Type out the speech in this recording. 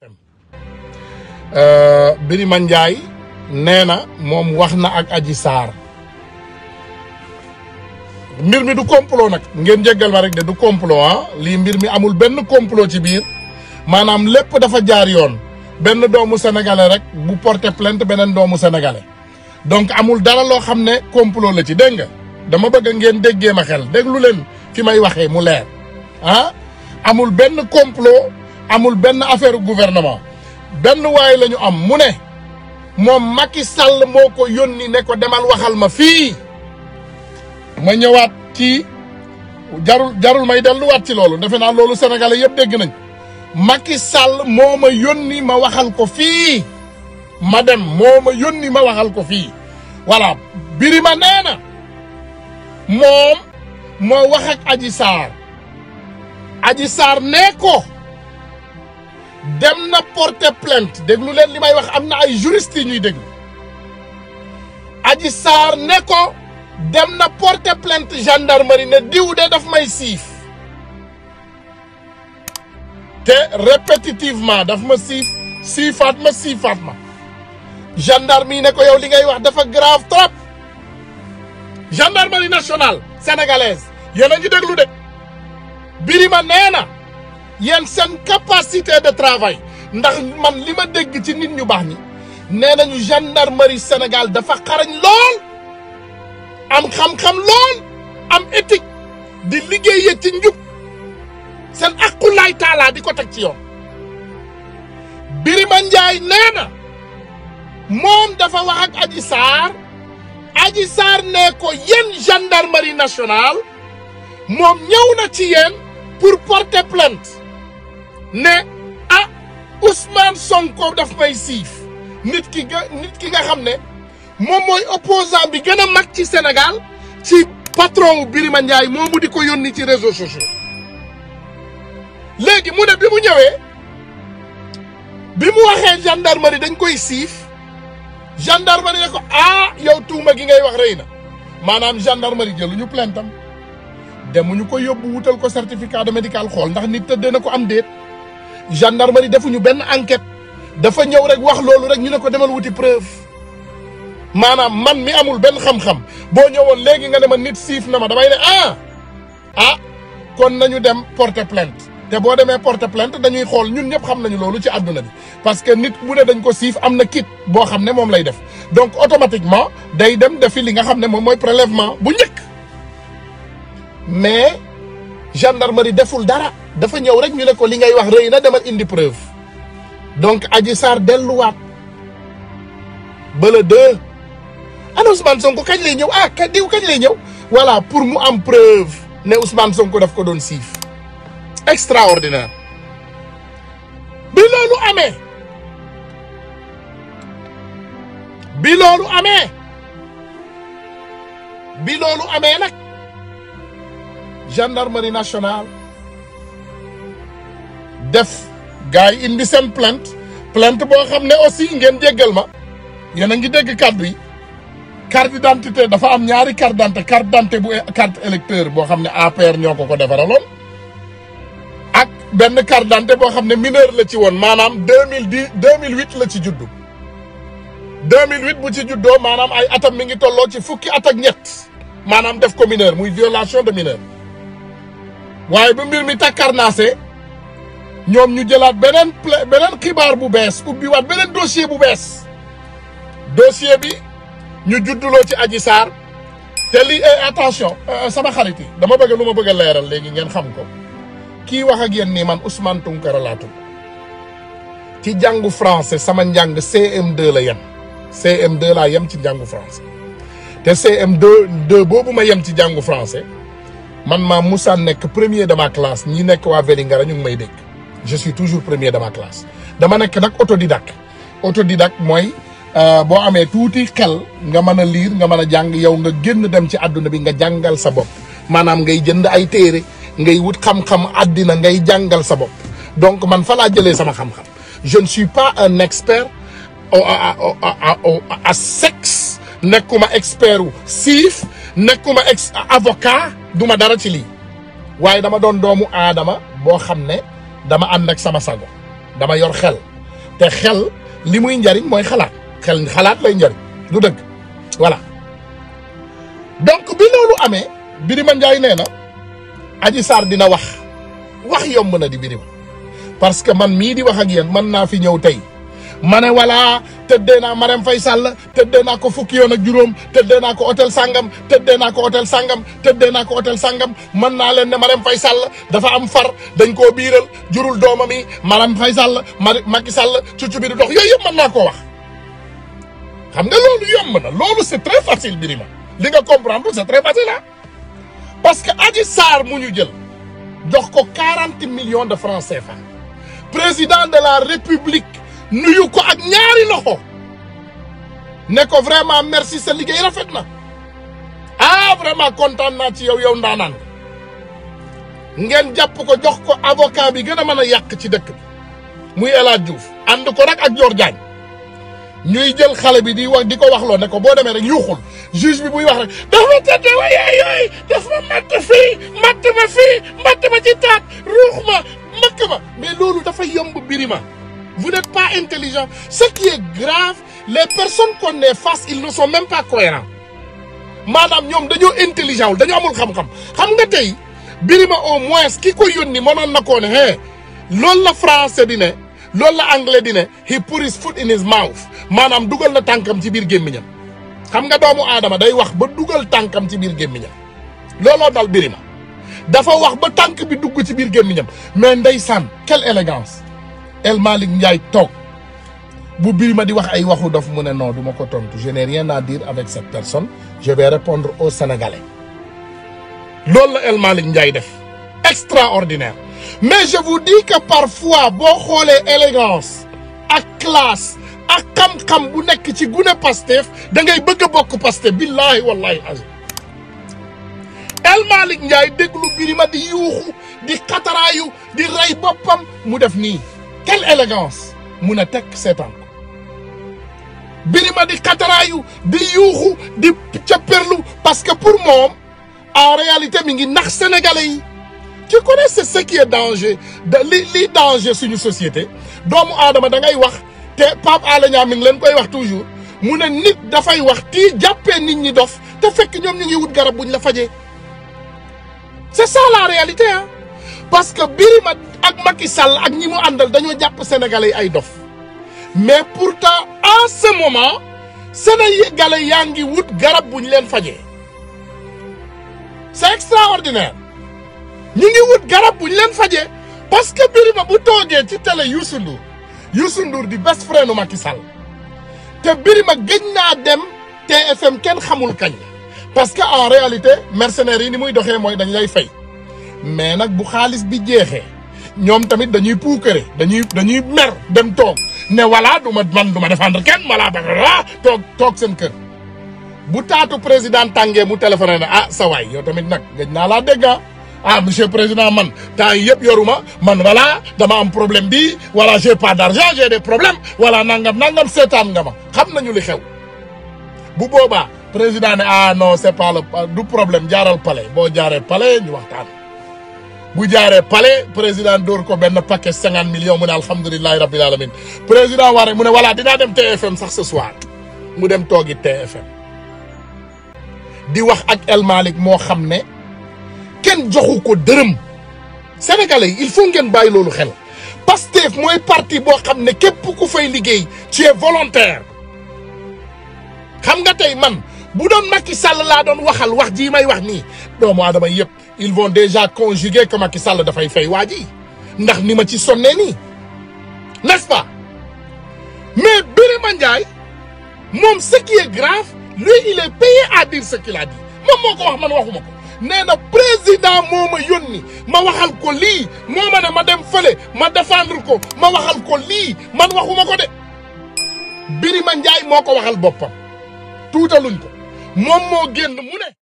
Birima Ndiaye nee na moom wax na ak Adji Sarr mbir mi du complot nag ngeen jéggal ma rek de du complot ah lii mbir mi amul benn complot ci biir maanaam lépp dafa jaar yoon benn doomu sénégalais rek bu porté plainte beneen doomu sénégalais donc amul dara loo xam ne complot la ci dégg nga dama bëgg ngeen déggee ma xel déglu leen fi may waxee mu leer ah amul benn complot amul benn affaire gouvernement benn waay la ñu am mu ne moom Macky Sall moo ko yónni ne ko demal waxal ma fii ma ñëwaat ci jarul jarul may delluwaat ci loolu defe naa loolu sénégalais yëpp dégg nañ Macky Sall moo ma yónni ma waxal ko fii ma dem moo ma yónni ma waxal ko fii voilà Birima nee na moom moo wax ak Adji Sarr Adji Sarr nee ko dem na porter plainte déglu leen li may wax am na ay juristes yi ñuy déglu Adji Sarr ne ko dem na porter plainte gendarmerie ne diw de daf may siif te répétitivement daf ma siif siifaat ma siifaat ma gendarme yi ne ko yow li ngay wax dafa grave trop gendarmerie nationale sénégalaise yéen a ngi déglu de Birima nee na yéen seen capacité de travail ndax man li ma dégg ci nit ñu baax ñi nee nañu gendarmerie Sénégal dafa xarañ lool am xam-xam lool am éthique di liggéeyee ci njub seen aqulaay taalaa di ko teg ci yoon Birima Ndiaye nee na moom dafa wax ak Adji Sarr Adji Sarr ne ko yéen gendarmerie nationale moom ñëw na ci yéen pour porter plainte ne ah Ousmane Sonko daf may siif nit ki nga nit ki nga xam ne moom mooy opposant bi gën a mag ci Sénégal ci patron wu Birima Ndiaye moomu di ko yónni ci réseaux sociaux léegi mu ne bi mu ñëwee bi mu waxee gendarmerie dañ koy siif gendarmerie ne ko ah yow tuuma gi ngay wax rëy na maanaam gendarmerie jëluñu plainte am demuñu ko yóbbu wutal ko certificat de médical xool ndax nit tëddee na ko am déet gendarmerie defuñu benn enquête dafa ñëw rek wax loolu rek ñu ne ko demal wuti preuve maanaam man mi amul benn xam-xam boo ñëwoon léegi nga ne ma nit siif na ma damay ne ah ah kon nañu dem porter plainte te boo demee porter plainte dañuy xool ñun ñëpp xam nañu loolu ci àdduna bi parce que nit bu ne dañ ko siif am na kit boo xam ne moom lay def donc automatiquement day dem defi li nga xam ne moom mooy prélèvement bu njëkk mais gendarmerie deful dara dafa ñëw rek ñu ne ko li ngay wax rëy na demal indi preuve donc Adji Sarr delluwaat ba le deux ana Ousmane Sonko kañ lay ñëw ah ka diw kañ lay ñëw voilà pour mu am preuve ne Ousmane Sonko daf ko doon siif extraordinaire bi loolu amee bi loolu amee bi loolu amee nag gendarmerie nationale def gars yi indi seen plainte plainte boo xam ne aussi ngeen jéggal ma yéen a ngi dégg kàddu yi carte d'identité dafa am ñaari carte d'identité carte d'identité bu carte électeur boo xam ne APR ñoo ko ko defaraloon ak benn carte d'identité boo xam ne mineur la ci woon maanaam deux mille dix deux mille huit la ci juddu deux mille huit bu ci juddoo maanaam ay atam mi ngi tolloo ci fukki at ak ñett maanaam def ko mineur muy violation de mineur waaye ba mbir mi takkarnaase ñoom ñu jëlaat beneen pla beneen xibaar bu bees ubbiwaat beneen dossier bu bees dossier bi ñu judduloo ci Adji Sarr te lii attention sama xarit yi dama bëgg lu ma bëgg a leeral léegi ngeen xam ko kii wax ak yéen nii man Ousmane Tounkara laa tudd ci jàngu français sama njàng CM2 la yem CM2 laa yem ci njàngu français te CM2 2 boobu ma yem ci jàngu français man maa Moussa nekk premier de ma classe ñi nekk waa Vélingara ñu ngi may dégg je suis toujours premier de ma classe dama nekk nag autodidacte autodidacte mooy boo amee tuuti xel nga mën a liir nga mën a jàng yow nga génn dem ci àdduna bi nga jàngal sa bopp maanaam ngay jënd ay téere ngay wut xam-xam àddina ngay jàngal sa bopp donc man fa laa jëlee sama xam-xam je ne suis pas un expert à sexe nekkuma expert wu siif nekkuma ex avocat duma dara ci lii waaye dama doon doomu aadama boo xam ne dama ànd ak sama sago dama yor xel te xel li muy njariñ mooy xalaat xel xalaat lay njariñ du dëgg voilà donc bi loolu amee Birima Ndiaye nee na Adji Sarr dina wax wax yomb na di Birima parce que man mii di wax ak yéen mën naa fi ñëw tey ma ne voilà tëddee naa Marème Faye Sall tëddee naa ko fukki yoon ak juróom tëddee naa ko hôtel Sangam tëddee naa ko hôtel Sangam tëddee naa ko hôtel Sangam mën naa leen ne Marème Faye Sall dafa am far dañ koo biiral jurul doomam yi Marème Faye Sall Mari Macky Sall cuccu bi di dox yooyu yëpp mën naa koo wax. xam nga loolu yomb na loolu c'est très facile Birima li nga comprendre c'est très facile ah parce que Adji Sarr mu ñu jël jox ko 40 millions de francs CFA président de la République. nuyu ko ak ñaari loxo ne ko vraiment merci sa liggéey rafet na ah vraiment kontaan naa ci yow yow ndaanaan ngeen jàpp ko jox ko avocat bi gën a mën a yàq ci dëkk bi muy El Hadj Diouf ànd ko rek ak Dior Diagne ñuy jël xale bi di wax di ko wax loo ne ko boo demee rek yuuxul juge bi buy wax rek dafa tëdde wa yaay yooyu daf ma matt fii matt ma fii matt ma ci taat ruux ma makk ma mais loolu dafa yomb Birima Vous n'êtes pas intelligent. Ce qui est grave, les personnes qu'on est face, ils ne sont même pas cohérents. Madame, ñoom dañoo intelligent wul dañoo amul xam-xam xam nga tey Birima au moins ki ko yónni mënoon na koo ne hey loolu la français di ne loolu la anglais di ne he put his foot in his mouth maanaam dugal na tànkam ci biir gémmiñam xam nga doomu aadama day wax ba dugal tànkam ci biir gémmiñam looloo dal Birima dafa wax ba tànk bi dugg ci biir gémmiñam mais ndeysaan quelle élégance El Malick Ndiaye toog bu Birima di wax ay waxu dof mu ne non du ma ko tontu je n'ai rien à dire avec cette personne je vais répondre aux Sénégalais loolu la El Malick Ndiaye def extraordinaire mais je vous dis que parfois boo xoolee élégance ak classe ak xam-xam bu nekk ci gune Pastef da ngay bëgg a bokk Pastef billahi wallahi azim El Malick Ndiaye déglu Birima di yuuxu di xataraayu di rey boppam mu def nii quelle élégance mun a tekk seetaan ko Birima di xataraayu di yuuxu di capperlu parce que pour moom en réalité mi ngi nax sénégalais yi tu connais c'est ce qui est danger da li li danger suñu société doomu aadama da ngay wax te Pape Alé Niang mi ngi leen koy wax toujours mu ne nit dafay wax tii jàppee nit ñi dof te fekk ñoom ñu ngi wut garab buñ la fajee c'est ça la réalité ah parce que Birima ak Macky Sall ak ñi mu àndal dañoo jàpp sénégalais yi ay dof mais pourtant en ce moment sénégalais yaa ngi wut garab bu ñu leen fajee c'est extraordinaire ñu ngi wut garab bu ñu leen fajee parce que Birima bu toogee ci télé Youssou Ndour Youssou Ndour di best friend u Macky Sall te Birima gëj naa dem TFM kenn xamul kañ la parce que en réalité mercenaires yi ni muy doxee mooy dañ lay fay mais nag bu xaalis bi jeexee ñoom tamit dañuy puukare dañuy dañuy mer dem toog ne voilà du ma man du ma défendre kenn voilà ba toog toog seen kër bu taatu président tàngee mu téléphoné ne ah sa waay yow tamit nag gëj naa laa dégg ah monsieur président man temps yi yëpp yoruma man voilà dama am problème bi voilà j'ai pas d'argent j'ai des problèmes voilà nangam nangam seetaan nga ma xam nañu li xew bu boobaa président ne ah non c'est pas le du problème jaaral palais boo jaaree palais ñu waxtaan bu jaaree palais président dóor ko benn paquet cinquante millions mu ne alhamdulilahi rabbil alamin président waree mu ne voilà dinaa dem TFM sax ce soir mu dem toogi TFM di wax ak El Malick moo xam ne kenn joxu ko dërëm sénégalais yi il faut ngeen bàyyi loolu xel Pastef mooy parti boo xam ne képp ku fay liggéey tu es volontaire xam nga tey man bu doon Macky Sall laa doon waxal wax jii may wax nii doomu aadama yëpp ils vont déjà conjuguer que Macky Sall dafay fay waa ji ndax ni ma ci sonnee nii n'est-ce pas mais Birima Ndiaye moom ce qui est grave lui il est payé à dire ce qu'il a dit moom moo ko wax man waxuma ko nee na président moo ma yónni ma waxal ko lii moo ma ne ma dem fële ma défendre ko ma waxal ko lii man waxuma ko de Birima Ndiaye moo ko waxal boppam tuutaluñ ko moom moo génn mu ne